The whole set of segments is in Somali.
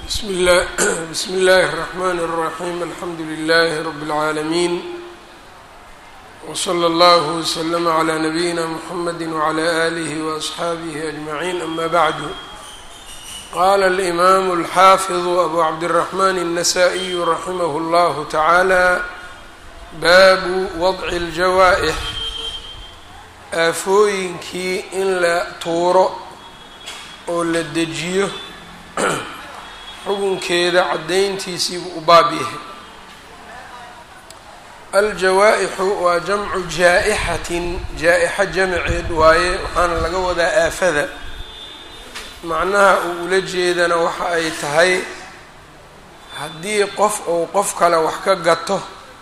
بsم الل بsم الlh الرحmن الرحيم الحمdu للh رب العاalمين وصلى الله وسلم عlى نبيinا محمد وعlى آله وأصحاaبه أجمعين أmا bعd qال الإmام الحافظ أbو عبدالرحمن النسائي رحimه الله تعالى bab وضع الجawائح aafooyinkii in la tuuro oo la dejiyo xukunkeeda caddayntiisiibuu u baab yahay aljawaa-ixu waa jamcu jaa-ixatin jaa-ixa jamaceed waaye waxaana laga wadaa aafada macnaha uu ula jeedana waxa ay tahay haddii qof uu qof kale wax ka gato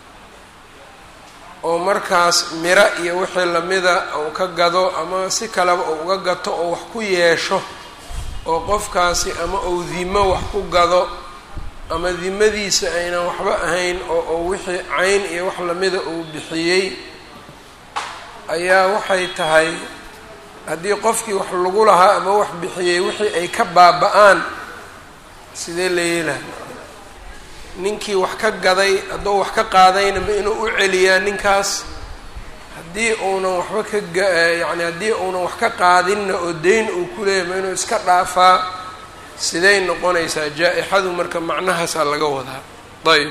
oo markaas miro iyo wixii lamida uu ka gado ama si kaleba uu uga gato oo wax ku yeesho oo qofkaasi ama uu dimo wax ku gado ama dimadiisa aynan waxba ahayn oo uu wixii cayn iyo wax lamida uu bixiyey ayaa waxay tahay haddii qofkii wax lagu lahaa ama wax bixiyey wixii ay ka baaba-aan sidee la yeelaha ninkii wax ka gaday hadduu wax ka qaadayna ma inuu u celiyaa ninkaas haddii uunan waxba ka ga yacni haddii uunan wax ka qaadinna oo deyn uu ku leeyahy ma inuu iska dhaafaa siday noqonaysaa jaa-ixadu marka macnahaasaa laga wadaa ayb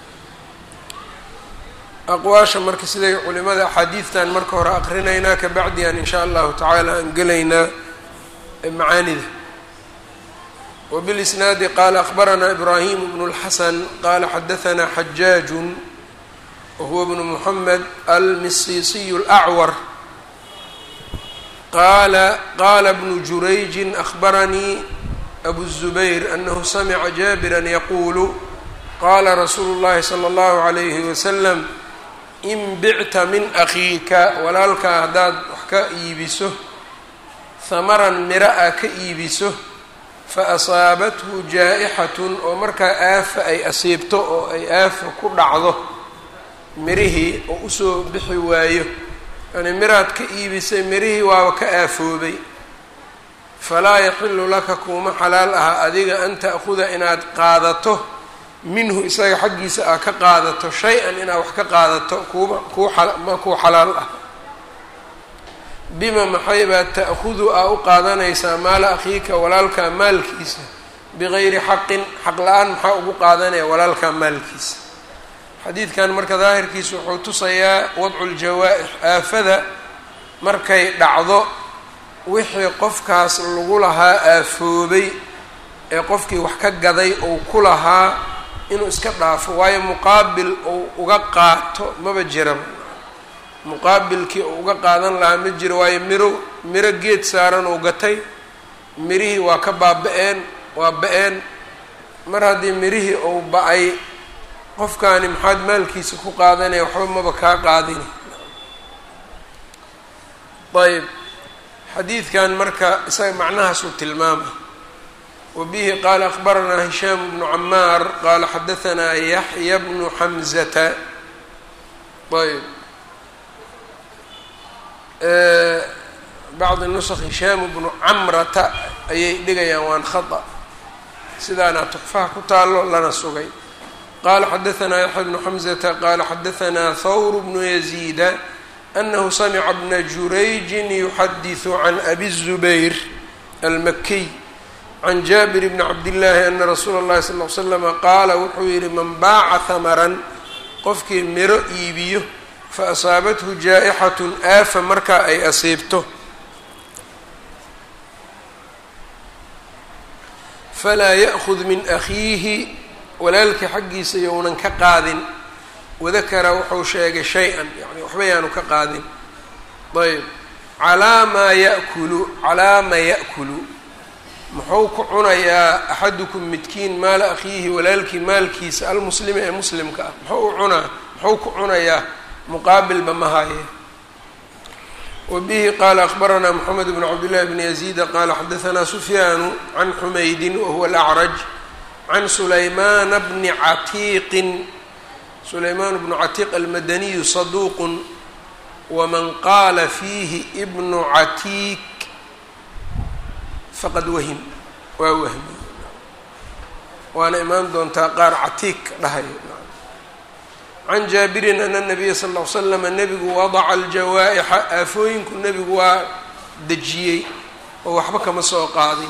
aqwaasha marka siday culimada axaadiidtan marka hore aqrinaynaa kabacdian in shaa allahu tacaala aan gelaynaa macaanida wbilisnaadi qaala akbaranaa ibraahim bnu اlxasan qaala xadahanaa xajaaju wahuwa bnu muxamed almisiisiy اlأcwar qaala qaala bnu jurayji akbaranii abu الzubayr anahu samica jaabira yaquulu qaala rasuulu اllahi salى اllahu عalayhi wasalam in bicta min akhiika walaalkaa haddaad wax ka iibiso hamaran mira a ka iibiso fa asaabathu jaa-ixatun oo markaa aafa ay asiibto oo ay aafa ku dhacdo mirihii oo usoo bixi waayo yani miraad ka iibisay mirihii waaba ka aafoobay falaa yaxilu laka kuuma xalaal aha adiga an ta'khuda inaad qaadato minhu isaga xaggiisa aa ka qaadato shay-an inaad wax ka qaadato kuuma kuu ma kuu xalaal ah bima maxay baa ta'khudu aa u qaadanaysaa maala akhiika walaalkaa maalkiisa bigayri xaqin xaq la-aan maxaa ugu qaadanaya walaalkaa maalkiisa xadiidkan marka daahirkiisa wuxuu tusayaa wadcu ljawaa-ix aafada markay dhacdo wixii qofkaas lagu lahaa aafoobay ee qofkii wax ka gaday ou ku lahaa inuu iska dhaafo waayo muqaabil ou uga qaato maba jiraba muqaabilkii uu uga qaadan lahaa ma jiro waayo miro miro geed saaran oo gatay mirihii waa ka baaba-een waa ba-een mar haddii mirihii uu ba-ay qofkaani maxaad maalkiisa ku qaadanaya waxba maba kaa qaadini ayb xadiidkan marka isaga macnahaasuu tilmaamay wa bihi qaala akbaranaa hishaam bnu camaar qaala xadahanaa yaxya bnu xamzata ayb bacdi nusq hishaam bnu camrata ayay dhigayaan waan khata sidaana tuxfaha ku taalo lana sugay qaala xadahanaa yaxya bnu xamzata qaala xadahanaa thawr bnu yaziida anahu samica bna jurayjin yuxadiثu can abi الzubayr almakiy can jaabir bni cabdillaahi ana rasuula اllahi sal l slama qaala wuxuu yihi man baaca hamaran qofkii miro iibiyo faasaabathu jaa-ixatun aafa markaa ay asiibto falaa ya'khud min akhiihi walaalkii xaggiisa younan ka qaadin wadakara wuxuu sheegay shay-an yani waxba yaanu ka qaadin ayb calaa maa ya'kulu calaa ma ya'kulu muxuu ku cunayaa axadukum midkiin maala akhiihi walaalkii maalkiisa almuslimi ee muslimka ah muxuu u cunaa muxuu ku cunayaa muqaabilba ma haye wa bihi qaala akbaranaa moxamed bnu cabdillahi bni yaziida qaala xadahanaa sufyaanu can xumaydin wahuwa alacraj can sulaymaana bni catiiqin sulaymaan bnu catiiq almadaniyu saduuqun waman qaala fiihi ibnu catiik faqad wahim waa wahmi waana imaan doontaa qaar catiig dhahayo can jaabirin ana nabiya sal ll ly slama nebigu wadaca aljawaa'ixa aafooyinku nebigu waa dejiyey oo waxba kama soo qaadin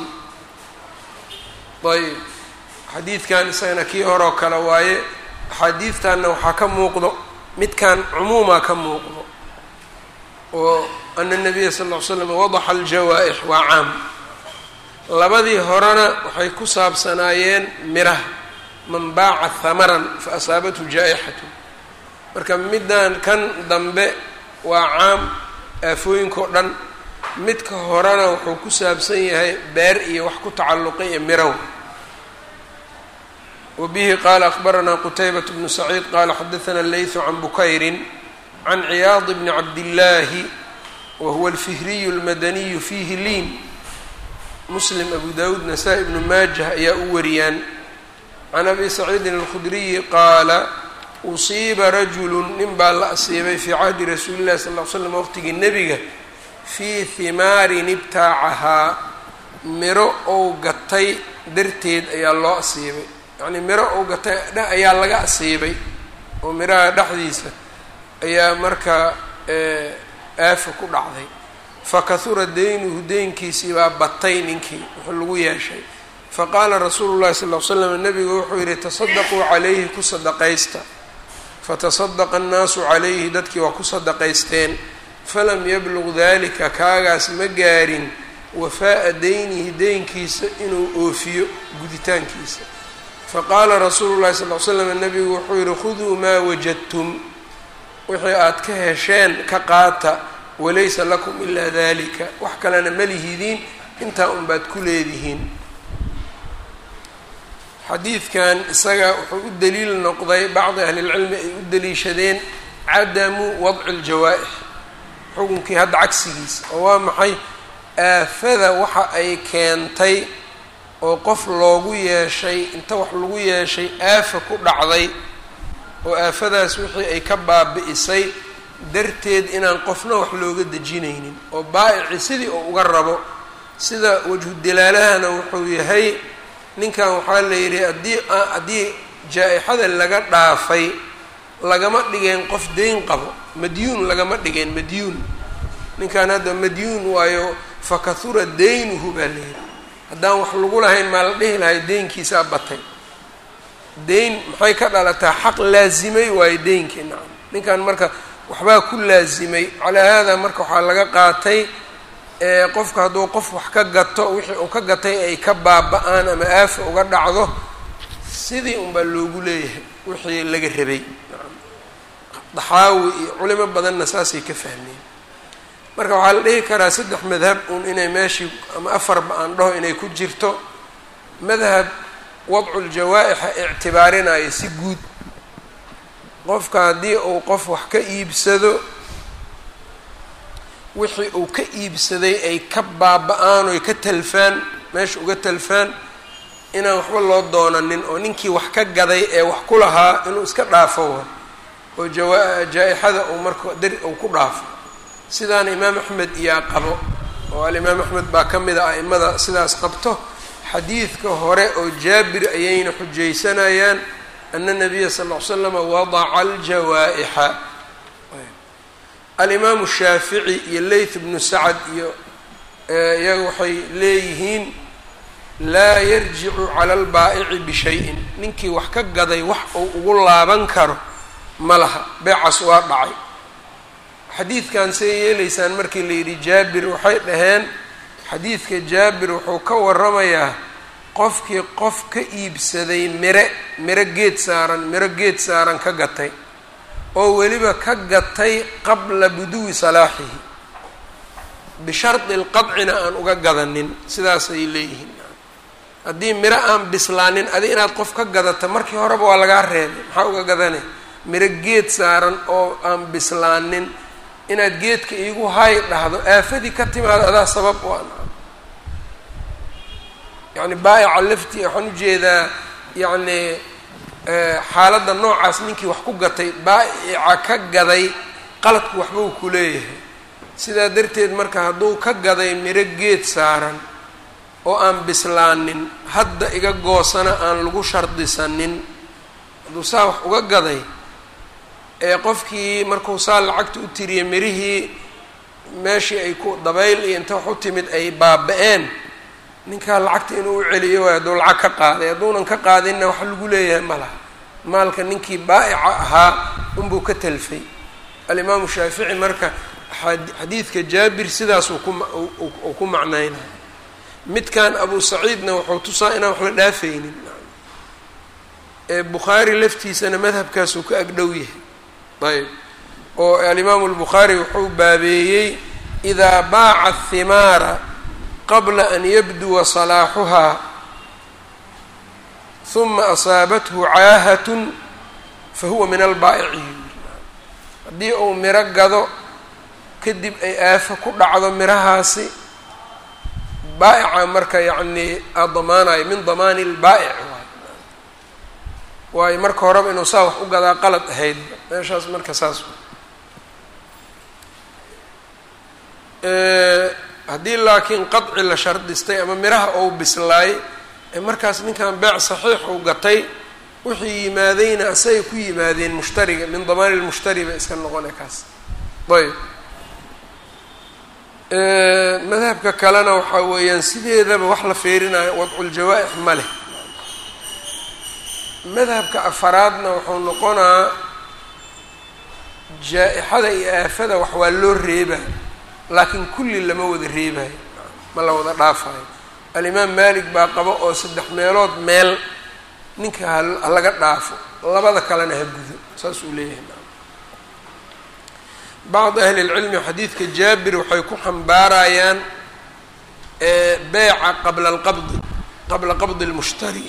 ayb xadiidkan isagana kii horoo kale waaye axaadiidtanna waxaa ka muuqdo midkan cumuumaa ka muuqdo oo ana nabiya sal ll ly slam wadaxa aljawaa'ix waa caam labadii horena waxay ku saabsanaayeen miraha man baaca hamaran fa asaabathu jaa'ixatu marka middan kan dambe waa caam aafooyinka o dhan midka horena wuxuu ku saabsan yahay beer iyo wax ku tacalluqay iyo mirow wa bihi qaala akbaranaa qutaybat bnu saciid qaala xadaثana leyثu can bukayrin can ciyaad bni cabdillaahi wa huwa alfihriyu اlmadaniyu fiihi liin muslim abu dawuud nasaa-i ibnu maajah ayaa u wariyaan can abi saciidin alkhudriyi qaala usiiba rajulu nin baa la asiibay fii cahdi rasuuli llahi sal ll ly slam waqtigii nebiga fii himaarin ibtaacahaa miro ou gatay darteed ayaa loo asiibay yacnii miro ou gatay ayaa laga asiibay oo miraha dhexdiisa ayaa markaa aafa ku dhacday fakahura deynuhu deynkiisii baa batay ninkii wuxuu lagu yeeshay faqaala rasuulu llahi sal ll ly slam nabigu wuxuu yidhi tasadaquu calayhi ku sadaqaysta fatasadaqa annaasu calayhi dadkii waa ku sadaqaysteen falam yabluq dalika kaagaas ma gaarin wafaa'a deynihi deynkiisa inuu oofiyo guditaankiisa faqaala rasuulu llahi sal ly slam nabigu wuxuu yidhi khuduu maa wajadtum wixii aad ka hesheen ka qaata walaysa lakum ilaa dalika wax kalena ma lihidiin intaa unbaad ku leedihiin xadiidkan isaga wuxuu u daliil noqday bacdi ahlilcilmi ay u daliishadeen cadamu wadci ljawaa'ix xukunkii hadda cagsigiisa oo waa maxay aafada waxa ay keentay oo qof loogu yeeshay inta wax lagu yeeshay aafa ku dhacday oo aafadaas wixii ay ka baabi'isay darteed inaan qofna wax looga dejinaynin oo baa'ici sidii oo uga rabo sida wajhu dilaalahana wuxuu yahay ninkan waxaa la yidhi haddii haddii jaa-ixada laga dhaafay lagama dhigeen qof deyn qabo madyuun lagama dhigeen madyuun ninkan hadda madyuun waayo fakahura deynuhu baa la yidhi haddaan wax lagu lahayn maa la dhihi lahay deynkiisaa batay deyn maxay ka dhalataa xaq laazimay waayo deynkii nacam ninkan marka waxbaa ku laazimay calaa haadaa marka waxaa laga qaatay qofka hadduu qof wax ka gato wixii uu ka gatay ay ka baaba-aan ama aafa uga dhacdo sidii unbaa loogu leeyahay wixii laga rabay daxaawi iyo culimo badanna saasay ka fahmeen marka waxaa la dhihi karaa saddex madhab un inay meeshii ama afarba aan dhaho inay ku jirto madhab wadcu ljawaa'ixa ictibaarinayo si guud qofka haddii uu qof wax ka iibsado wixii uu ka iibsaday ay ka baaba-aan oy ka talfaan meesha uga talfaan inaan waxba loo doonanin oo ninkii wax ka gaday ee wax ku lahaa inuu iska dhaafo wa oo jawaa jaa-ixada uu marka dar uu ku dhaafo sidaana imaam axmed iyaa qabo oo alimaam axmed baa ka mid a a'imada sidaas qabto xadiidka hore oo jaabir ayayna xujaysanayaan ana nabiya sal ll ly slama wadaca aljawaa'ixa alimaamu shaafici iyo leyth bnu sacad iyo iyaga waxay leeyihiin laa yarjicu cala albaa'ici bishayin ninkii wax ka gaday wax uu ugu laaban karo ma laha beecas waa dhacay xadiidkan say yeelaysaan markii la yidhi jaabir waxay dhaheen xadiidka jaabir wuxuu ka waramayaa qofkii qof ka iibsaday mire miro geed saaran miro geed saaran ka gatay oo weliba ka gatay qabla buduwi salaaxihi bishardi lqadcina aan uga gadanin sidaasay leeyihiin haddii miro aan bislaanin adi inaad qof ka gadata markii horeba waa lagaa reebay maxaa uga gadane miro geed saaran oo aan bislaanin inaad geedka iigu hay dhahdo aafadii ka timaado adaa sabab u an yacni baa'ica lafti waxaan ujeedaa yacni xaaladda noocaas ninkii wax ku gatay baa'ica ka gaday qaladku waxba uu ku leeyahay sidaa darteed marka hadduu ka gaday miro geed saaran oo aan bislaanin hadda iga goosana aan lagu shardisanin hadduu saa wax uga gaday ee qofkii markuu saa lacagta u tiriyay mirihii meeshii ay ku dabayl iyo inta wax u timid ay baaba-een ninkaa lacagta inuu u celiyo waay hadduu lacag ka qaaday hadduunan ka qaadinna wax lagu leeyahay ma laha maalka ninkii baa'ica ahaa unbuu ka talfay alimaamu shaafici marka xadiidka jaabir sidaasuu kuuu ku macnaynaya midkan abu saciidna wuxuu tusaa inaan wax la dhaafaynin ee bukhaari laftiisana madhabkaasuu ka agdhow yahay ayb oo alimaamu albukhaari wuxuu baabeeyey idaa baaca athimaara qabla an yabduwa salaaxuhaa huma asaabathu caahatun fa huwa min albaa'iciin haddii uu miro gado kadib ay aafo ku dhacdo mirahaasi baa'ica marka yacnii aa damaanayo min damaani lbaa'ic waay waayo marka horeba inuu saa wax u gadaa qalad ahayd meeshaas marka saas haddii laakiin qadci la shardistay ama miraha ou bislaay ee markaas ninkan beec saxiix uu gatay wixii yimaadayna asagay ku yimaadeen mushtariga min damaani lmushtari bay iska noqona kaas ayb madhabka kalena waxaa weeyaan sideedaba wax la feerinayo wadculjawaa-ix ma leh madhabka afaraadna wuxuu noqonaa jaa-ixada iyo aafada wax waa loo reebaa laakiin kulli lama wada reebayo ma la wada dhaafayo alimaam maalik baa qabo oo saddex meelood meel ninka ha laga dhaafo labada kalena ha gudo saas uu leeyahay bacd ahli lcilmi xadiidka jaabir waxay ku xambaarayaan beyca qabla alqabdi qabla qabdi lmushtari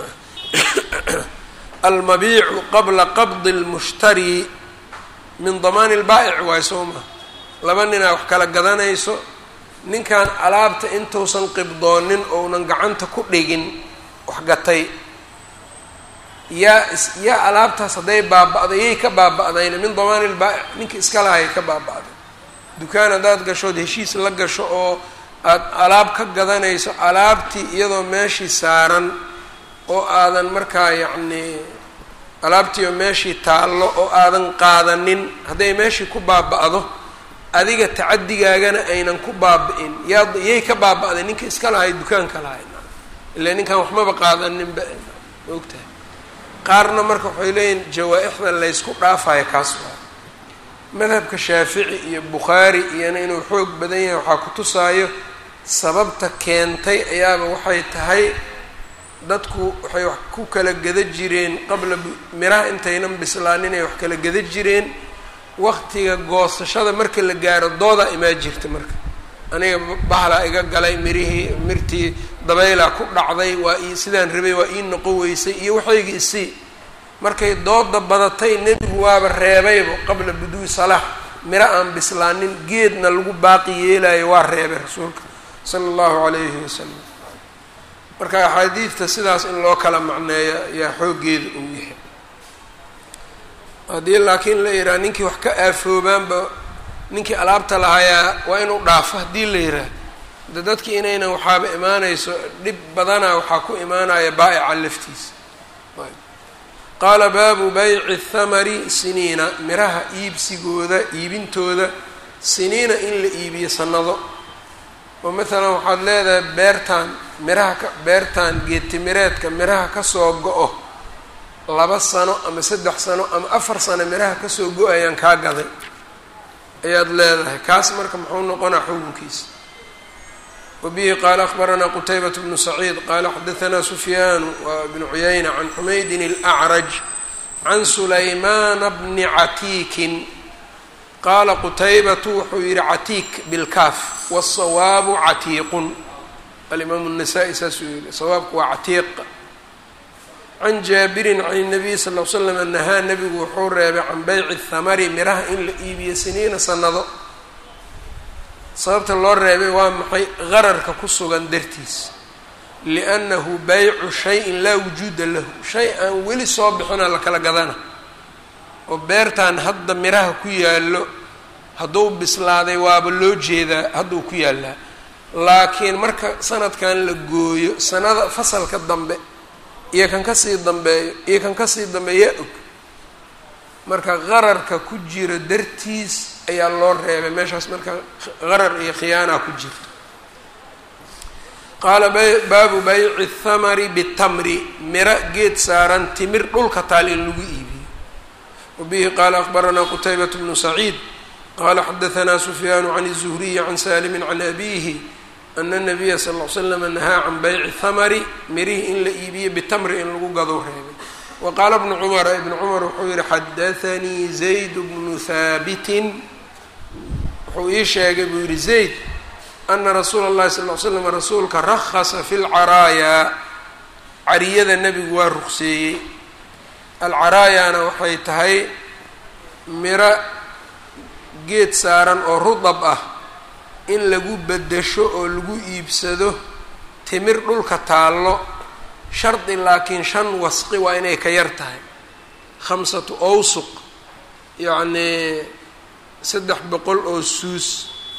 almabiicu qabla qabdi lmushtari min damaani lbaa'ic waay soo ma laba ninaa wax kala gadanayso ninkan alaabta intuusan qibdoonin ounan gacanta ku dhigin wax gatay yaa yaa alaabtaas hadday baaba-day yay ka baaba-dayna min damaani lbaa'ic ninka iska lahay ka baaba-day dukaan haddaad gashood heshiis la gasho oo aada alaab ka gadanayso alaabtii iyadoo meeshii saaran oo aadan markaa yacnii alaabtii oo meeshii taallo oo aadan qaadanin hadday meeshii ku baaba-do adiga tacadigaagana aynan ku baaba-in yaa yay ka baaba-day ninka iska lahay dukaanka lahay ilaa ninkan waxmaba qaadaninba ogtahay qaarna marka waxay leeyihin jawaa-ixda laysku dhaafayo kaas waa madhabka shaafici iyo bukhaari iyona inuu xoog badan yahay waxaa ku tusaayo sababta keentay ayaaba waxay tahay dadku waxay wax ku kala geda jireen qabla miraha intaynan bislaanin ay wax kala geda jireen waqtiga goosashada marka la gaaro doodaa imaa jirta marka aniga bahlaa iga galay mirihii mirtii dabaylaa ku dhacday waa ii sidaan rabay waa ii noqon weysay iyo waxayga isii markay dooda badatay nebigu waaba reebayba qabla buduui salaax miro aan bislaanin geedna lagu baaqi yeelayo waa reebay rasuulka sala allahu calayhi wasalam marka axaadiidta sidaas in loo kala macneeyo ayaa xooggeeda uu yahay haddii laakiin la yidhaha ninkii wax ka aafoobaanba ninkii alaabta lahayaa waa inuu dhaafo haddii la yidhaah de dadki inaynan waxaaba imaanayso dhib badana waxaa ku imaanaya baa'ica laftiisa qaala baabu bayci thamari siniina miraha iibsigooda iibintooda siniina in la iibiyo sanado oo maalan waxaad leedahay beertaan miraha ka beertaan geedtimireedka miraha kasoo go-o laba sano ama saddex sano ama afar sano miraha kasoo go-ayaan kaa gaday ayaad leedahay kaas marka muxuu noqonaa xukunkiisa wabihi qaala akbaranaa qutaybat bnu saciid qaala xadaanaa sufyaanu wa bnu cuyayna can xumaydin اlأcraj can sulaymana bni catiikin qaala qutaybatu wuxuu yihi catiik bilkaaf wالsawaabu catiiqun alimaamu الnasaa-i saasuu yihi sawaabku waa catiiq can jaabirin can الnabiy sal l slam nahaa nabigu wuxuu reebay can beyci الthamari miraha in la iibiyo siniina sanado sababta loo reebay waa maxay qararka ku sugan dartiis liannahu baycu shayin laa wujuuda lahu shay aan weli soo bixina la kala gadana oo beertan hadda miraha ku yaallo hadduu bislaaday waaba loo jeedaa hadduu ku yaallaa laakiin marka sanadkan la gooyo sanada fasalka dambe iyo kan kasii dambeeyo iyo kan kasii dambeeya og marka qararka ku jiro dartiis ayaa loo reebay meeshaas marka qarar iyo khiyaana ku jirto qaala baabu bayci thamari bitamri miro geed saaran timir dhulka taal in lagu iibiyo wabihi qaala akbaranaa qutaybat bnu saciid qala xadahanaa sufyaanu can الzuhriyi can saalimi can abihi ana الnabiya sal ll slam nahaa can bayci thamari mirihii in la iibiyo bitamri in lagu gado reebay wa qaala bnu cumara ibnu cumar wuxuu yihi xadaanii zayd bnu haabitin wuxuu ii sheegay buu yihi zayd ana rasuula اllahi sal ll slam rasuulka rahasa fi lcaraayaa cariyada nebigu waa ruqseeyey alcaraayaana waxay tahay miro geed saaran oo rudab ah in lagu bedesho oo lagu iibsado timir dhulka taallo shardi laakiin shan wasqi waa inay ka yar tahay khamsatu awsuq yacnii saddex boqol oo suus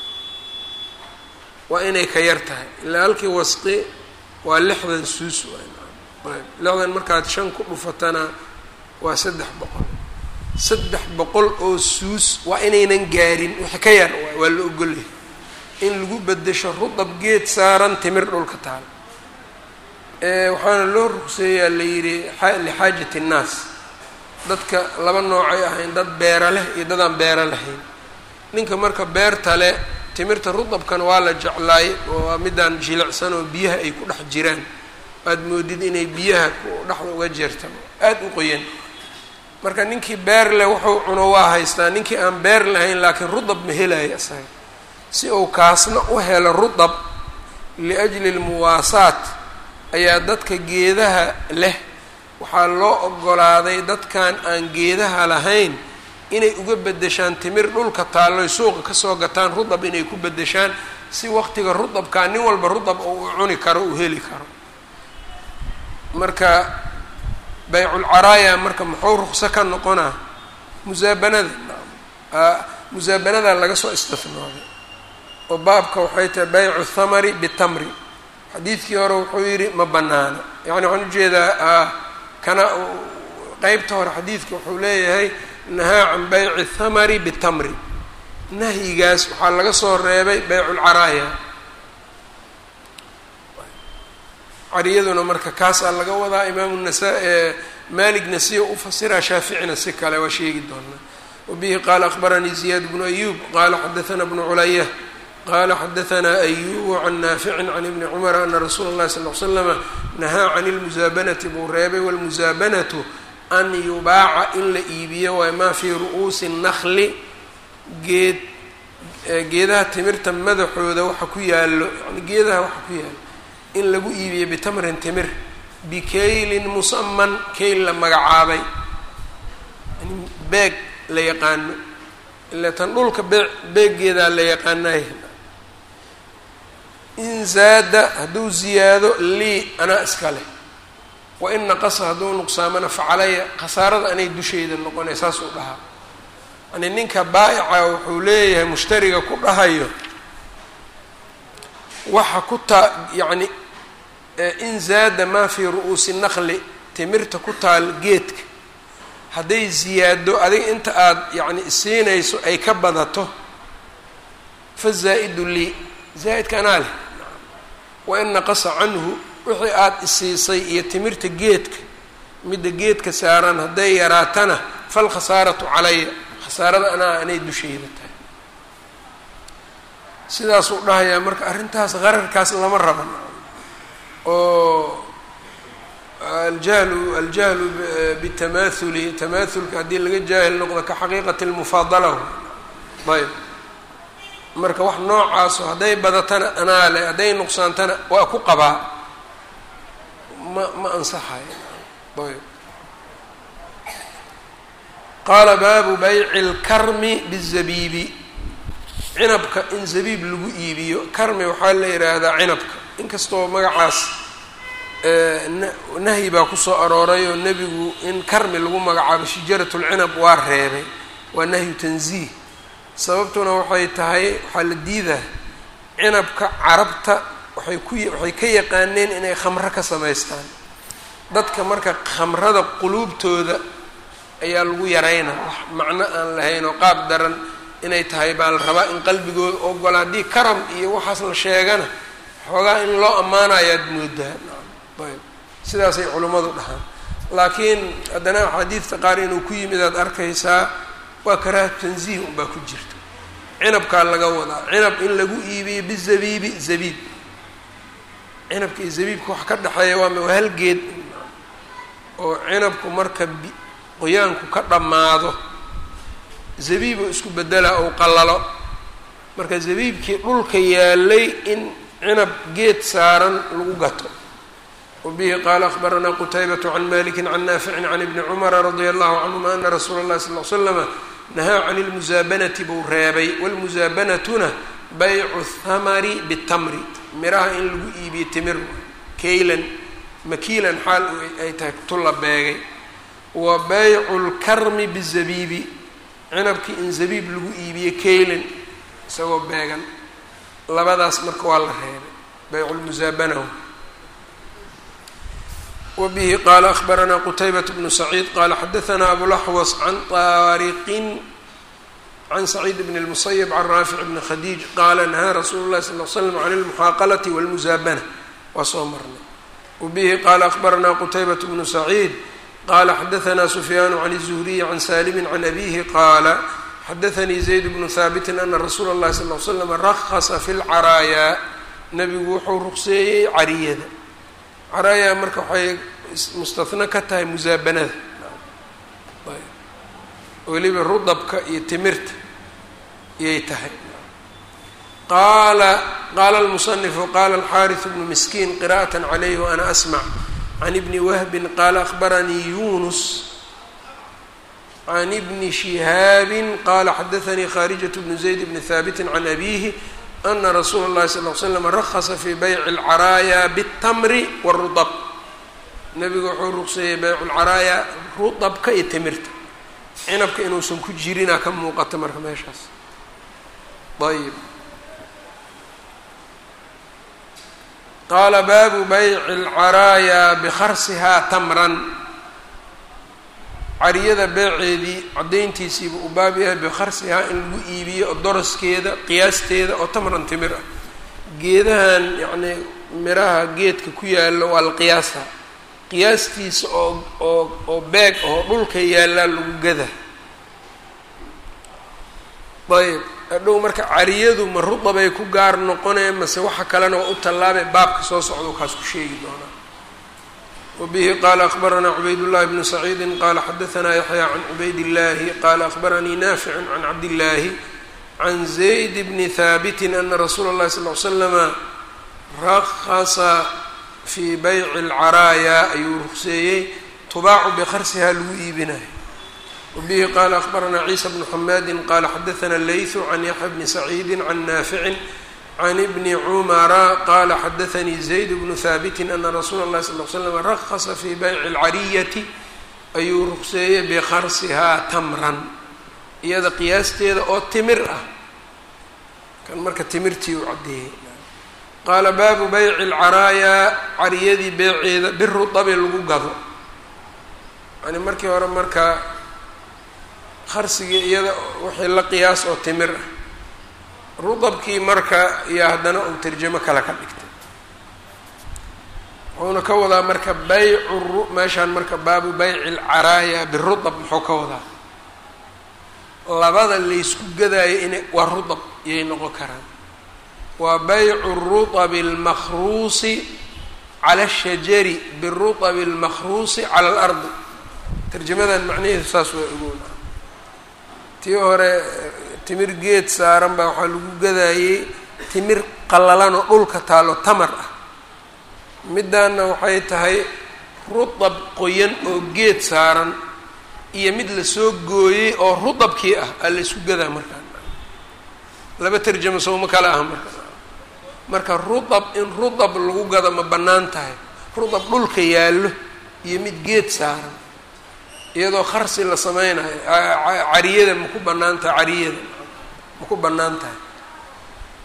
waa inay ka yar tahay ilaa halkii wasqi waa lixdan suus waayb lixdan markaad shan ku dhufatana waa saddex boqol saddex boqol oo suus waa inaynan gaarin wixii ka yar waay waa la ogolyahay in lagu bedesho rudab geed saaran timir dhulka taal waxaana loo ruqseeyaa la yidhi lixaajati innaas dadka laba noocay ahayn dad beera leh iyo dadaan beero lahayn ninka marka beerta le timirta rudabkana waa la jeclaay waa midaan jilicsan oo biyaha ay ku dhex jiraan aad moodid inay biyaha dhexda uga jeertaan aada u qoyan marka ninkii beer leh wuxuu cuno waa haystaa ninkii aan beer lahayn laakiin rudab ma helaya isaga si uu kaasna u helo rudab liajli lmuwaasaat ayaa dadka geedaha leh waxaa loo ogolaaday dadkan aan geedaha lahayn inay uga bedeshaan timir dhulka taalloy suuqa kasoo gataan rudab inay ku bedeshaan si waqtiga rudabkaa nin walba rudab oo uu cuni karo uu heli karo marka bayculcaraaya marka muxuu ruqso ka noqonaa musaabanada musaabanada laga soo istifnooday oo baabka waxay tahay baycu thamari bitamri xadiidkii hore wuxuu yidhi ma banaana yani waxaan ujeedaa kana qeybta hore xadiidka wuxuu leeyahay nahaa can bayci thamari bitamri nahyigaas waxaa laga soo reebay bayculcaraaya cariyaduna marka kaasaa laga wadaa imaamu nasa malik nasiya u fasiraa shaaficina si kale waa sheegi doonaa wabihi qaala akbaranii ziyaad bnu ayub qaala xadaثana bnu culaya qala xadaثna ayubu can naaficin can ibni cumara ana rasuula اllahi sal l slama nahaa can اlmusaabanati buu reebay wاlmusaabanatu an yubaaca in la iibiyo waay maa fii ru'uusi الnakli geed geedaha timirta madaxooda waxa ku yaalo yani geedaha waxa ku yaalo in lagu iibiyo bitamrin timir bikaylin musaman kayl la magacaabay yani beeg la yaqaano ila tan dhulka bee beeggeedaa la yaqaanay in zaada hadduu ziyaado lii anaa iska leh wa in naqasa hadduu nuqsaamana facalaya khasaarada anay dushayda noqonay saasuu dhahaa yani ninka baa'ica wuxuu leeyahay mushtariga ku dhahayo waxa ku taa yacni in zaada maa fii ru'uusi naqli timirta ku taal geedka hadday ziyaado adiga inta aada yacni isiinayso ay ka badato fa zaa-idu lii zaa'idka anaa leh wa in naqasa canhu wixii aada isiisay iyo timirta geedka midda geedka saaran hadday yaraatana falkhasaaratu calaya khasaarada anaa anay dushayda tahay sidaasuu dhahayaa marka arrintaas qararkaas lama raban oo aljahlu aljahlu bitamaathuli tamaathulka haddii laga jaahil noqdo ka xaqiiqati lmufaadala ayb marka wax noocaaso hadday badatana anaa le hadday nuqsaantana waa ku qabaa ma ma ansaxayo ayb qaala baabu bayci lkarmi bizabiibi cinabka in zabiib lagu iibiyo karmi waxaa la yidhaahdaa cinabka inkastoo magacaas nahyi baa kusoo arooray oo nebigu in karmi lagu magacaabo shijarat lcinab waa reebay waa nahyu tanziih sababtuna waxay tahay waxaa la diidaa cinabka carabta waxay ku waxay ka yaqaaneen inay khamro ka samaystaan dadka marka khamrada quluubtooda ayaa lagu yarayna wax macno aan lahayn oo qaab daran inay tahay baa la rabaa in qalbigooda ogola haddii karam iyo waxaas la sheegana xoogaa in loo ammaanayaad moodaa ayb sidaasay culimmadu dhahaan laakiin haddana axaadiidta qaar inuu ku yimid aad arkaysaa waa karaaha tanziih unbaa ku jirta cinabkaa laga wadaa cinab in lagu iibiyo bizabiibi zabiib cinabka iyo zabiibka wax ka dhexeeya waa waa halgeed oo cinabku marka qoyaanku ka dhammaado zabiib oo isku bedela ou qallalo marka zabiibkii dhulka yaalay in cinab geed saaran lagu gato wabihi qaala akhbaranaa qutaybatu can maliki can naaficin can ibni cumara radia allahu canhuma ana rasuula اllahi sal l slama nahaa can lmusaabanati buu reebay wlmusaabanatuna baycu thamari bitamri miraha in lagu iibiyo timir kaylan makiilan xaal ay tahay tulla beegay wa baycu lkarmi bizabiibi cinabkii in zabiib lagu iibiyo kaylan isagoo beegan labadaas marka waa la reebay baycu lmusaabana wbihi qaala akhbaranaa qutaybat bnu saciid qaala xadaanaa abulaxwas can taariqin can saciid bn اlmusayb can raafic bni khadiij qaala nahaa rasuulu lahi sal l slam can اlmuxaaqalati wاlmusaabana waa soo marnay wbihi qaala akhbaranaa qutaybat bnu saciid qaala xadaanaa sufyaanu can الzuhriyi can saalimi can abihi qaala xadaanii zayd bnu haabitin ana rasuula اllahi sal l slam rahasa fi lcaraayaa nabigu wuxuu ruqseeyey cariyada caraayaa marka waxay mustahno ka tahay musaabanada weliba rudabka iyo timirta iyay tahay qaala qaala almusanifu qaala alxaariث bnu miskiin qira'aة calayh waana asmc can ibni wahbin qaala akhbaranii yunus can ibni shihaabi qaala xadaanii kharijaة bnu zayd bni haabiti can abihi ana rasuula اllahi sal l slam rahasa fii bayci اlcaraaya bالtamri wالrudab nabigu wuxuu ruqseeyey baycu lcaraaya rudabka iyo timirta cinabka inuusan ku jirinaa ka muuqata marka meeshaas ayb qaala baabu bayci اlcaraaya bikharsihaa tamran cariyada beeceedii caddayntiisiiba uu baab yahay bikharsihaa in lagu iibiyo doraskeeda qiyaasteeda oo tamran timir ah geedahan yacnii miraha geedka ku yaalla waa la qiyaasa qiyaastiisa oo oo oo beeg oo dhulka yaallaa lagu gada ayb hadhow marka cariyadu ma rudabay ku gaar noqoneen mase waxa kalena waa u tallaabay baabka soo socdo kaas ku sheegi doonaa wbihi qaala akhbaranaa cubaydاllahi bnu saciidi qaala xadaanaa yaxya can cubayd اllahi qaala akhbaranii naaficu can cabdillaahi can zayd bni haabiti ana rasuula اllahi sal l slama rahasa fii bayci اlcaraaya ayuu ruqseeyey tubaacu bikharsihaa lagu iibinayo wabihi qaala akhbaranaa ciisa bnu xamaadi qaala xadaanaa laythu can yaxya bni saciidi can naaficin can ibni cumara qaala xadaanii zayd bnu haabiti ana rasuula اllahi sal l slam rahasa fii bayci اlcariyati ayuu ruqseeyey bikharsihaa tamran iyada qiyaasteeda oo timir ah kan marka timirtii uu caddeeyey qaala baabu bayci اlcaraayaa cariyadii beeceeda birudabi lagu gado yani markii hore marka kharsigii iyada wixii la qiyaas oo timir ah rudabkii marka iyo haddana uu tarjamo kale ka dhigtay wuxuuna ka wadaa marka baycu meeshaan marka baabu bayci alcaraaya birudab muxuu ka wadaa labada laysku gadaayo ina waa rudab iyay noqon karaan waa baycu rudabi almakhruusi cala ashajari birudabi almakhruusi cala alardi tarjamadan macnaheedu saas waa ogoona tii hore timir geed saaran baa waxaa lagu gadaayey timir qallalanoo dhulka taalo tamar ah middaanna waxay tahay rudab qoyan oo geed saaran iyo mid lasoo gooyey oo rudabkii ah aa la isku gadaa markaa laba tarjamo sowma kale ah marka marka rudab in rudab lagu gado ma bannaan tahay rudab dhulka yaallo iyo mid geed saaran iyadoo kharsi la sameynayo cariyada maku bannaan tahay cariyada maku bannaan tahay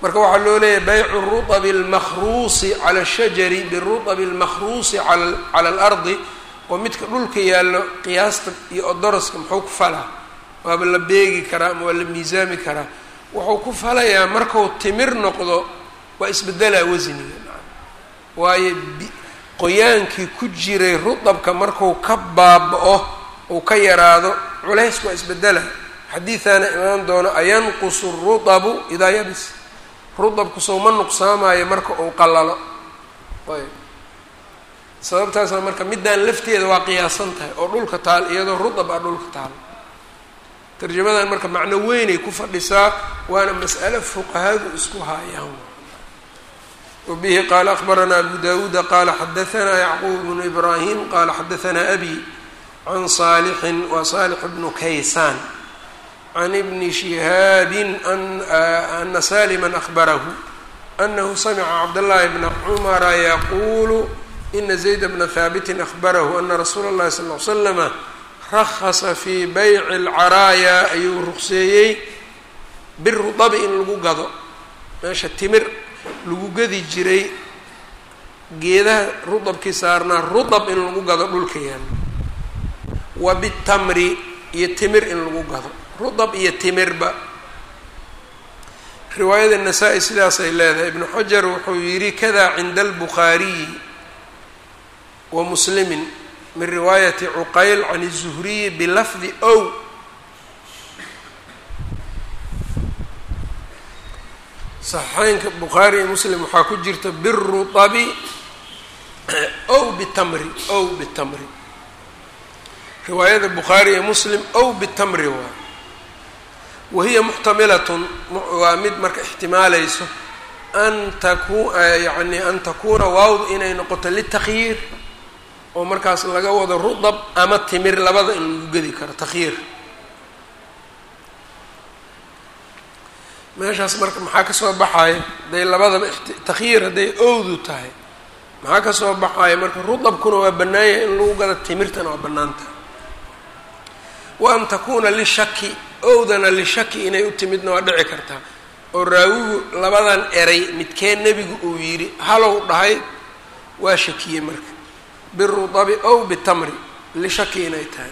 marka waxaa loo leeyahay baycu ruطbi اlmakruusi cala الshajari biruطbi اlmakruusi cala اlardi oo midka dhulka yaallo qiyaasta iyo odoroska muxuu ku falaa waaba la beegi karaa ama waa la miisaami karaa wuxuu ku falayaa marku timir noqdo waa isbedelaa wasniga waayo qoyaankii ku jiray rudabka marku ka baaba-o uu ka yaraado culaysku waa isbedela xadiidaana imaan doono ayanqusu rudabu idaa yabis rudabku sow ma nuqsaamayo marka uu qalalo ayb sababtaasna marka middaan lafteeda waa qiyaasan tahay oo dhulka taal iyadoo rudab ah dhulka taal tarjamadan marka macno weynay ku fadhisaa waana mas'alo fuqahadu isku haayaan wabihi qaala akbaranaa abu dawuuda qaala xadaanaa yacquub bnu ibraahim qaala xadaanaa abi can saalixin wa saalix bnu kaysaan can ibni shihaabin ana salima ahbarahu anahu samica cabdاllahi bna cumara yaquulu ina zayd bna haabitin ahbarahu ana rasuula اllahi sal l slama rahasa fii bayci اlcaraaya ayuu ruqseeyey birudabi in lagu gado meesha timir lagu gadi jiray geedaha rudabkii saarnaa rudab in lagu gado dhulka yaalo wa bitamri iyo timir in lagu gado rudab iyo timirba riwaayada nasaa-i sidaasay leedahay ibnu xajar wuxuu yidhi kada cinda albukhaariyi wa muslimin min riwaayati cuqayl can الzuhriyi bilafdi ow saxiixeynka bukhaari iyo muslim waxaa ku jirta biruabi ow bitamri ow bitamri riwaayada bukhaari iyo muslim ow bitamri waa wahiya muxtamilatun waa mid marka ixtimaalayso an taku yani an takuuna waawd inay noqoto litakyiir oo markaas laga wado rudab ama timir labada in lagu gedi karo takhyiir meeshaas marka maxaa kasoo baxaya hadday labadaba takhyiir hadday owdu tahay maxaa kasoo baxaya marka rudabkuna waa bannaanya in lagu gado timirtana waa bannaan tahay wa an takuuna lishaki owdana lishaki inay u timidna waa dhici kartaa oo raawigu labadan eray midkee nebigu uu yidhi halow dhahay waa shakiyey marka birudabi ow bitamri lishaki inay tahay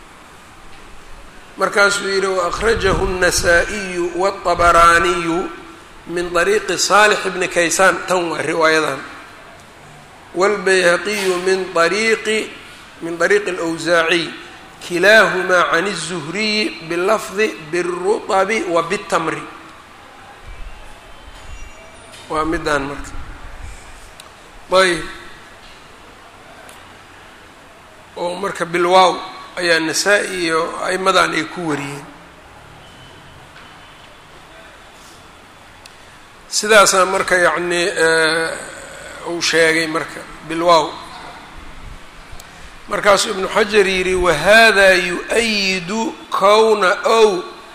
markaasuu yidhi waأkhrajahu النasaaئiyu wالطabaraaniyu min طariiqi صaalح bni kaysaan tan waa riwaayadan wاlbayhaqiyu min ariiqi min طariiqi اlأwsaaciy kilaahumaa can الزuhriyi bilafdi biالruطbi wa bالtamri waa midaan marka ayb oo marka bilwaaw ayaa nasaa-i iyo aimadan ay ku wariyeen sidaasaa marka yacni uu sheegay marka bilwaaw markaasuu ibnu xajar yidhi wahada yu-ayidu kowna ow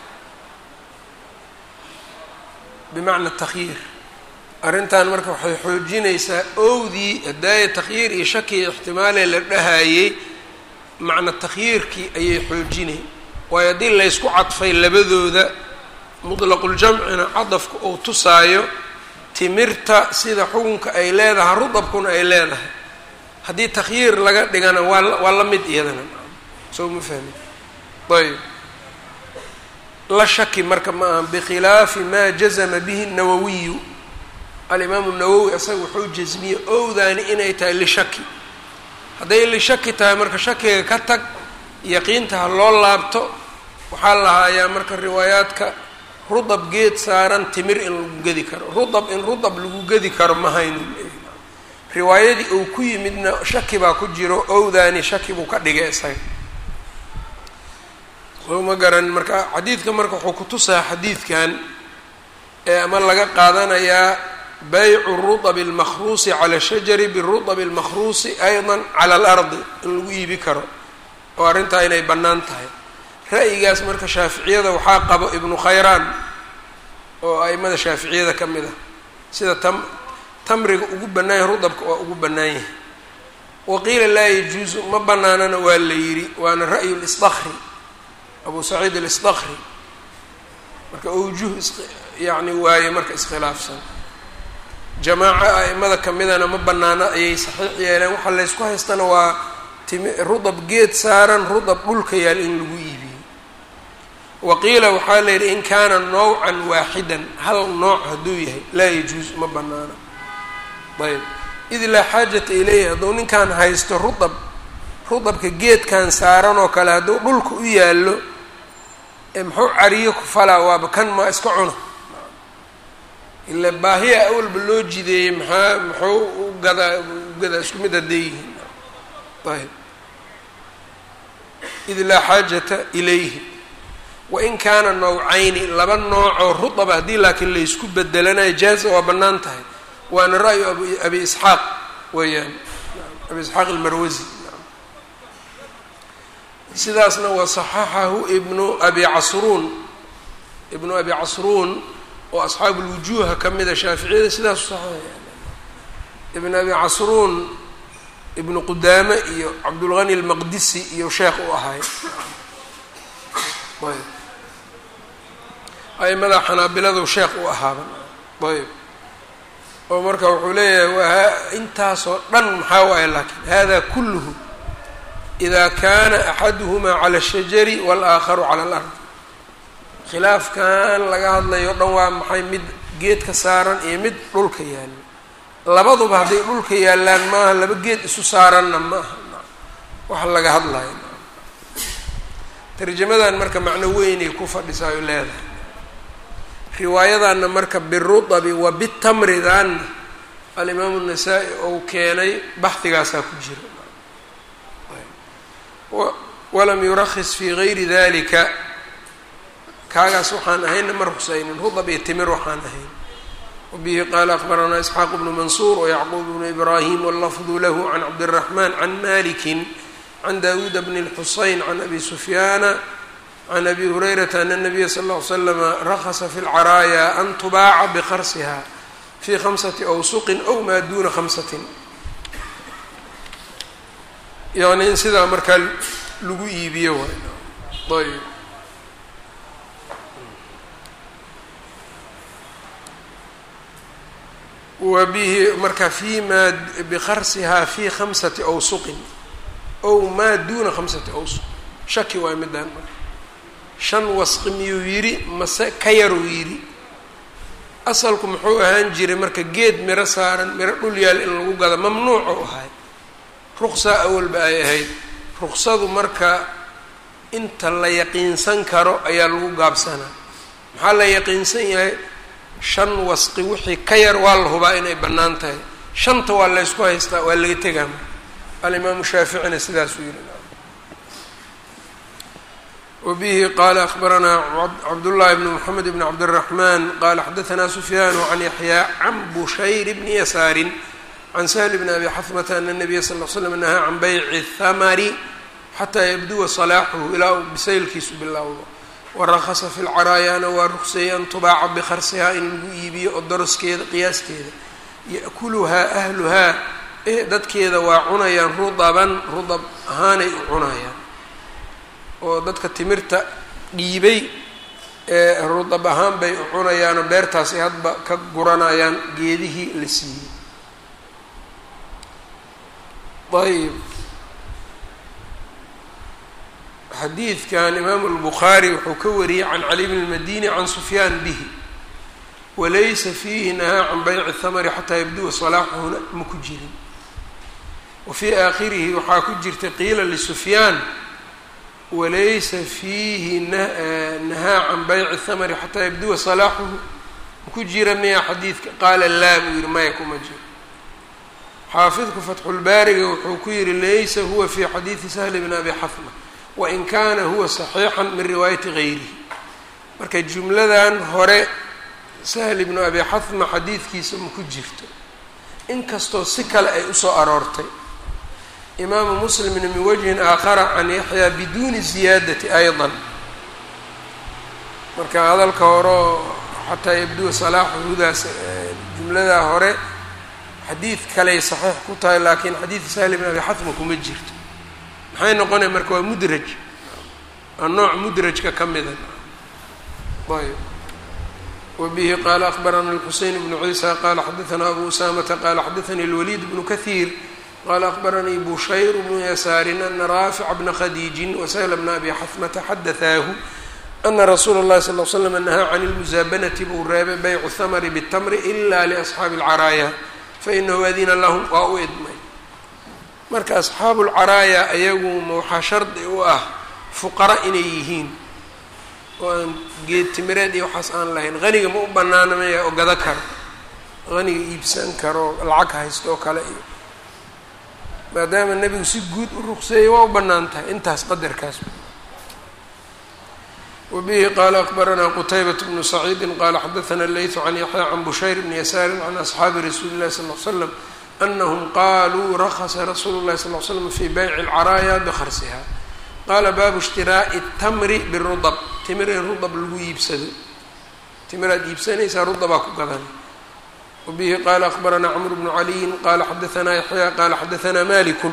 bimacna takhyiir arrintan marka waxay xoojinaysaa owdii hadaaya takhyiir iyo shaki iyo ixtimaalee la dhahayey macna takhyiirkii ayay xoojinay waayo haddii laysku cadfay labadooda mudlaquljamcina cadafka uu tusaayo timirta sida xukunka ay leedahay rudabkuna ay leedahay haddii takhyiir laga dhigana waa waa la mid iyadana soo ma fahmi ayb la shaki marka ma aha bikhilaafi maa jazama bihi nawawiyu alimaamu nawowi asaga wuxuu jasmiyey owdaani inay tahay lishaki hadday lishaki tahay marka shakiga ka tag yaqiinta ha loo laabto waxaa lahaayaa marka riwaayaadka rudab geed saaran timir in lagu gedi karo rudab in rudab lagu gedi karo ma haynu riwaayadii uu ku yimidna shaki baa ku jiro owdaani shaki buu ka dhigay isaga soo ma garan marka xadiidka marka wuxuu kutusaa xadiidkan ee ama laga qaadanayaa baycu ruطb اlmakruusi calى shajari biruطb اlmakruusi ayضa calى اlardi in lagu iibi karo oo arrintaa inay bannaan tahay ra'yigaas marka shaaficiyada waxaa qabo ibnu khayraan oo aimada shaaficiyada ka mid ah sida tam tamriga ugu bannaan yahay rudabka waa ugu bannaan yahay waqiila laa yajuuzu ma bannaanana waa la yidhi waana ra'yu اlsdakri abu saciid اlsdakri marka awjuh yacni waaye marka iskhilaafsan jamaaco a'imada kamidana ma banaano ayay saxiix yeeleen waxaa laysku haystana waa timi rudab geed saaran rudab dhulka yaal in lagu iibiyo waqiila waxaa la yidhi in kaana nawcan waaxidan hal nooc hadduu yahay laa yajuus ma banaano ayb id laa xaajata ilayhi hadduu ninkan haysto rudab rudabka geedkan saaran oo kale hadduu dhulka u yaallo muxuu cariyo ku falaa waaba kan ma iska cuno ila baahiya awalba loo jideeyey maxaa muxuu u gadaa u gadaa isku mid hadday yihiin ayb id laa xaajata ilayhi wain kaana nawcayni laba noocoo rudaba haddii laakiin laysku bedelanayo jaaza waa bannaan tahay waana ra'yu ab abi isxaaq weeyaan abi isxaaq almarwasi sidaasna waa saxaxahu ibnu abi casruun ibnu abi casruun oo asxaabu lwujuuha ka mida shaaficiyada sidaasu saxeeya ibn abi casruun ibnu qudaame iyo cabdulghani almaqdisi iyo sheekh u ahay ayb aimada xanaabiladu sheekh u ahaaba ayb oo marka wuxuu leeyahay waa intaasoo dhan maxaa waaye laakiin hada kulluhu ida kana axaduhmaa cala ashajari walaakharu cala alard khilaafkan laga hadlayo dhan waa maxay mid geedka saaran iyo mid dhulka yaalla labaduba hadday dhulka yaallaan maaha laba geed isu saaranna ma aha waxa laga hadlayo tarjamadan marka macno weynay ku fadhisaayo leedahay riwaayadanna marka birudabi wa bitamridanna alimaamu nasaa-i ou keenay baxdigaasaa ku jira walam yurakis fi gayri dalika kaagaas waxaan ahayna ma ruksaynin rudab iyo timir waxaan ahayn wabihi qaala akbaranaa isxaaq bnu mansuur wayacquub bnu ibraahim wallafdu lahu can cabdiraxman can maliki can dawuuda bni lxusayn can abi sufyaana can abi hurayrata ana nabiya sal ll ly slama rakasa fi lcaraaya an tubaaca biqarsiha fi khamsati awsuqin ow maa duna khamsatin yani in sidaa markaa lagu iibiyo waay ayb wa bihi marka fi maa bikarsihaa fi khamsati awsuqin ow maa duna khamsati awsuq shaki waay midaan marka shan wasqi miyuu yidhi mase ka yaruu yidhi asalku muxuu ahaan jiray marka geed miro saaran miro dhul yaal in lagu gado mamnuuc ou ahay ruqsa awalba ay ahayd ruqsadu marka inta la yaqiinsan karo ayaa lagu gaabsanaa maxaa la yaqiinsan yahay shan wasqi wixii ka yar waa la hubaa inay bannaan tahay shanta waa laysku haystaa waa laga tegaa alimaamu shaaficina sidaasuu yihi wabihi qaala akbaranaa cabdullaahi bni moxamed bni cabdiraxmaan qaala xadaanaa sufyaanu can yaxyaa can bushayr bni yasaarin can sahl bni abi xafmata ana nabiya sal l slam nahaa can bayci thamari xataa yabduwa salaaxuhu ilaa uu bisaylkiisu bilowdo warakasa fi lcaraayaana waa ruqseeyey an tubaaca bikarsihaa in lagu iibiyo oo doroskeeda qiyaaskeeda ya'kuluhaa ahluhaa e dadkeeda waa cunayaan rudaban rudab ahaanay u cunayaan oo dadka timirta dhiibay ee rudab ahaan bay u cunayaanoo beertaasi hadba ka guranayaan geedihii la siiyey ayb xadiidkan imaamu albukhaari wuxuu ka wariyey can cali bn اlmadini can sufyaan bihi walaysa fiihi nahaa can bayci thamari xataa yabduwa salaaxuhuna ma ku jirin wa fii aakhirihi waxaa ku jirta qiila lisufyaan walaysa fiihi nahaa can bayci thamari xataa yabduwa salaaxuhu maku jira miya xadiidka qaala laa buu yihi maya kuma jiro xaafidku fatxulbaariga wuxuu ku yihi laysa huwa fi xadiidi sahli bn abi xafma wain kana huwa saxiixan min riwaayati gayrihi marka jumladan hore sahl bnu abi xafma xadiidkiisa ma ku jirto inkastoo si kale ay usoo aroortay imaamu muslimna min wajhin aakhara can yaxyaa biduuni ziyaadati ayضa marka hadalka horeo xataa yabduwa salaaxuhudaas jumladaa hore xadiid kaley saxiix ku tahay laakiin xadiid sahl bn abi xafma kuma jirto maxay noqonaya marka waa mudraj waa nooc mudrajka ka mida ayb wbihi qala akbarana الxuseyn bnu ciisa qala xadaثna abu usamata qala xadaثani اlwlid bnu kahiir qala akbaranii bushayr bnu yasaarin ana raafic bna khadiijin wasahla bna abi xafmata xadaثaahu ana rasuula اllahi sal l slm nahaa can اlmusaabanati buu reebay baycu اhamri bالtamri ila liasxaabi اlcaraaya fainahu adina lahum waa u idmay marka asxaabu lcaraaya ayaguma waxaa shardi u ah fuqara inay yihiin oo aan geed timireed iyo waxaas aan lahayn haniga ma u banaana maya oo gado karo haniga iibsan karo lacag haysto oo kale iyo maadaama nebigu si guud u ruqseeyey waa u bannaan tahay intaas qadarkaas wabihi qaala akbaranaa qutaybat bnu saciidi qaala xadaثna leytu can yaxya can bushayr bni yasaari can asxaabi rasuuli اllahi sal l slam anahum qaluu rakasa rasuulu اllahi sal l slam fi bayci اlcaraaya bkarsiha qaala baabu ishtiraa'i اtamri birudab timir in rudab lagu iibsado timiraad iibsanaysaa rudabaa ku gadan wabihi qaala akbaranaa cmr bnu caliyin qala xadaثna yaxya qala xadaثna maliku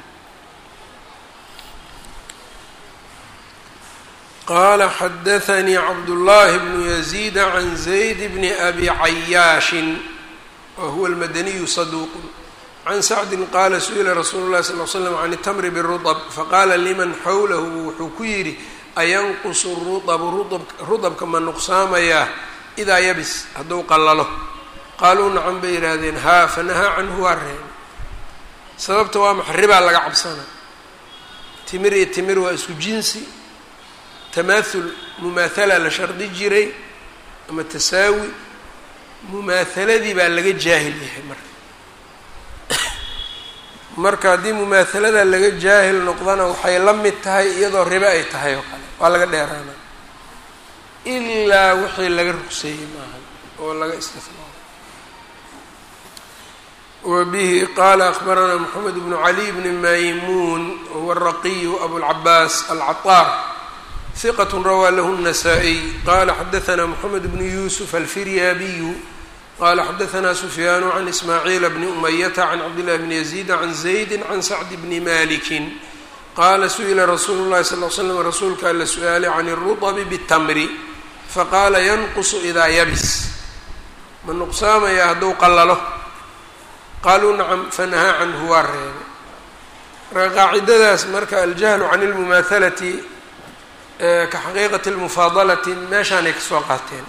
qala xadaثnii cabdullahi bnu yaziid can zayd bni abi cayaashin wa huwa almadaniyu saduuq can sacdin qaala su-ila rasuulu llahi sal l slam can itamri birudab faqaala liman xawlahu wuxuu ku yidhi ayanqusu rudabu rudabka ma nuqsaamayaa idaa yabis hadduu qallalo qaaluu nacan bay yidhaahdeen haa fanahaa canhu waa reebay sababta waa maxa ribaa laga cabsana timir iyo timir waa isku jinsi tamaahul mumaathala la shardi jiray ama tasaawi mumaathaladii baa laga jaahil yahay marka marka haddii mumaathalada laga jaahil noqdana waxay la mid tahay iyadoo ribe ay tahay oo kale waa laga dheeraana ilaa wixii laga rugseeyey maaha oo laga istifnaa wbihi qala akbaranaa mxamed bnu cali bni maymuun wahuwa araqiyu abulcabaas alcaطaar hiqat rawaa lahu الnasaa-iy qala xadaثna mxamed bnu yusuf alfiryaabiyu qala xadaثna sufyaanu can ismaaciila bni umayata can cabdillahi bni yaziida can zaydi can sacdi bni maliki qaala su-ila rasuulu llahi sal l slam rasuulka ala su-aalay can اruطbi bالtamri faqaala yanqusu idaa yabis ma nuqsaamaya hadduu qallalo qaaluu nacam fanahaa canhu waa reebay marka qaacidadaas marka aljahlu can اlmumaahalati ka xaqiiqati اlmufaadalati meeshaanay kasoo qaateen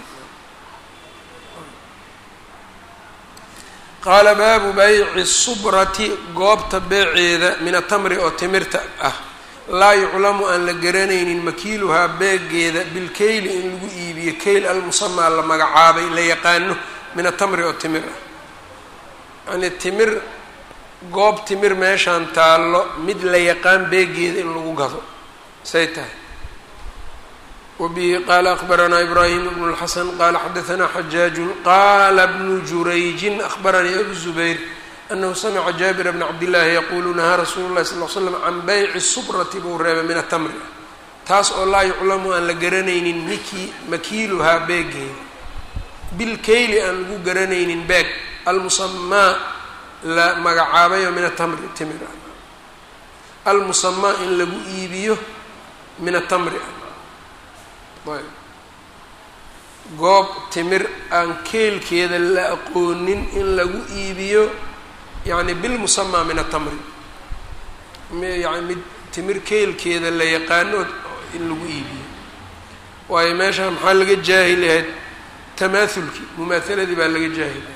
qaala baabu bayci subrati goobta beeceeda min atamri oo timirta ah laa yuclamu aan la garanaynin makiiluhaa beegeeda bilkeyli in lagu iibiyo keyl almusamaa la magacaabay la yaqaano min atamri oo timir ah yani timir goob timir meeshaan taallo mid la yaqaan beegeeda in lagu gado say tahay wabihi qaala akbaranaa ibraahim bnu اlxasan qaala xadaثna xajaaju qaala bnu jurayjin akbaranii abu zubayr anahu samica jaabira bna cabdillaahi yaquulu nahaa rasuulu llahi sal l slam can bayci subrati buu reebay min atamri taas oo laa yuclamu aan la garanaynin miki makiiluhaa beegeeda bilkeyli aan lagu garanaynin beeg almusamaa la magacaabayo min atamri timir ah almusamaa in lagu iibiyo min atamri ah ayb goob timir aan keelkeeda la aqoonin in lagu iibiyo yacni bilmusamaa min atamri yani mid timir keelkeeda la yaqaano in lagu iibiyo waayo meesha maxaa laga jaahil yahayd tamaaulkii mumaahaladii baa laga jaahilay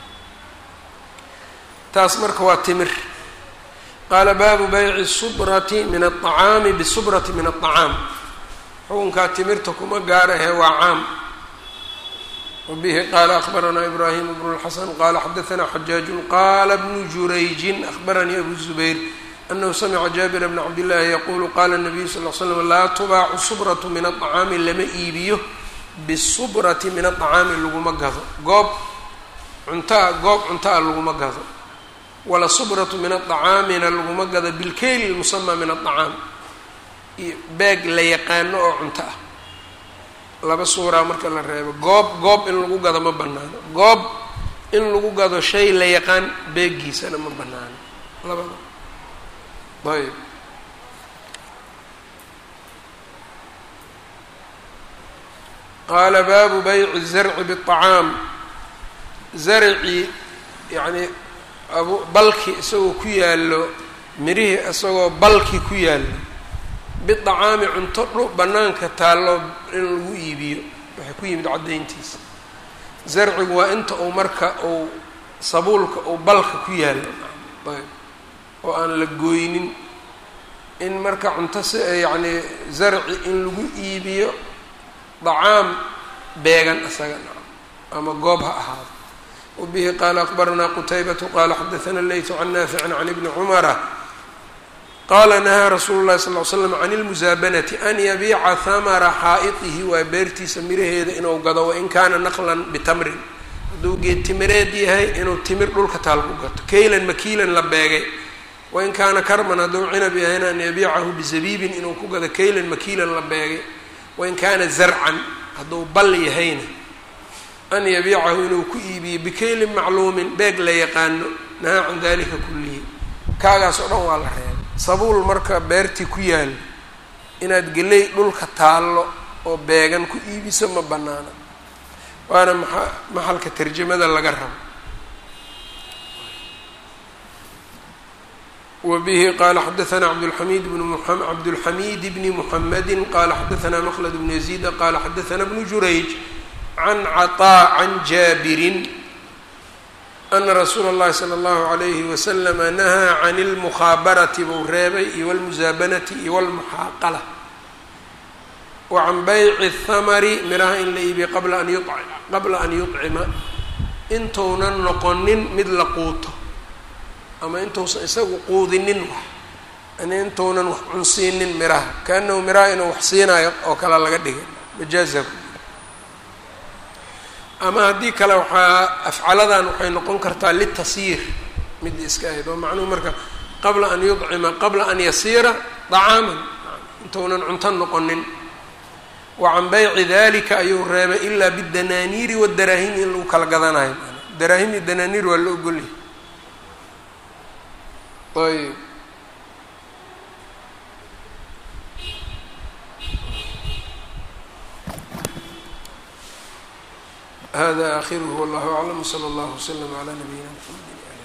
taas marka waa timir qaala baabu bayci subrati min aلطacaami bisubrati min aلطacaam xukunkaa timirta kuma gaarahe waa caam wabihi qaala akbaranaa ibraahim bnu اlxasan qaala xadaثna xajaaju qaala bnu jurayjin akbaranii abu zubayr anahu samica jaabira bna cabdillaahi yaqulu qaala الnabiyu sal l slam laa tubaacu subratu min aلطacaami lama iibiyo bisubrati min aلطacaami laguma gado goob cuntaa goob cuntaa laguma gado wala subratu min aطacaamina laguma gado bilkeyli lmusamaa min aطacaam beeg la yaqaano oo cunto ah laba suuraa marka la reebo goob goob in lagu gado ma banaano goob in lagu gado shay la yaqaan beegiisana ma banaano labada ayb qaala baabu bayci zarci biطacaam zarci yacnii abu balki isagoo ku yaallo mirihii isagoo balki ku yaallo biطacaami cunto dhu bannaanka taallo in lagu iibiyo waxay ku yimid caddayntiisa zarcigu waa inta uu marka uu sabuulka uu balka ku yaallo ayb oo aan la gooynin in marka cunto si yacnii zarci in lagu iibiyo dacaam beegan isaga ama goob ha ahaado wabihi qaala akbaranaa qutaybatu qaala xadaana leytu can naaficin can ibni cumara qaala nahaa rasuulu llahi sal l slam can ilmusaabanati an yabiica hamara xaa'idihi waa beertiisa miraheeda inuu gado wain kaana naqlan bitamrin hadduu geed timireed yahay inuu timir dhulka taal ku gato kaylan makiilan la beegay wain kaana karman hadduu cinab yahayna an yabiicahu bizabiibin inuu ku gado kaylan makiilan la beegay wain kaana zarcan hadduu bal yahayna an yabiicahu inuu ku iibiyo bikaylin macluumin beeg la yaqaano nahaa can dalika kullihi kaagaas oo dhan waa la reebay sabuul marka beertii ku yaalo inaad geley dhulka taallo oo beegan ku iibiso ma bannaana waana maa maxalka tarjamada laga rabo wbihi qala xadaana cabdulxamid bn cabdulxamid bni muxamedi qala xadaana mklad bnu yaziid qala xadaana bnu jurayj can caطaa can jaabirin ana rasuula اllahi salى اllahu عalayhi waslama nahaa can اlmukhaabarati buu reebay iyo wاlmusaabanati iyo wاlmuxaaqala wa can bayci اthamari miraha in la iibiya qabla an yuطcima intuunan noqonin mid la quuto ama intuusan isagu quudinin wax yani intuunan wax cunsiinin miraha kaanahu miraha inuu wax siinayo oo kale laga dhigay majaaza ama haddii kale waxaa afcaladan waxay noqon kartaa litasyiir mid iska ahayd oo macnuhu marka qabla an yudcima qabla an yasiira dacaaman intuunan cunto noqonin wa can bayci dalika ayuu reebay ilaa bidanaaniiri wadaraahimi in lagu kala gadanayo daraahim iyo danaaniir waa la ogolyahy ayb hada akhiruhu wallahu aclam wslى اllah wslm عlى nabiyina mxamedi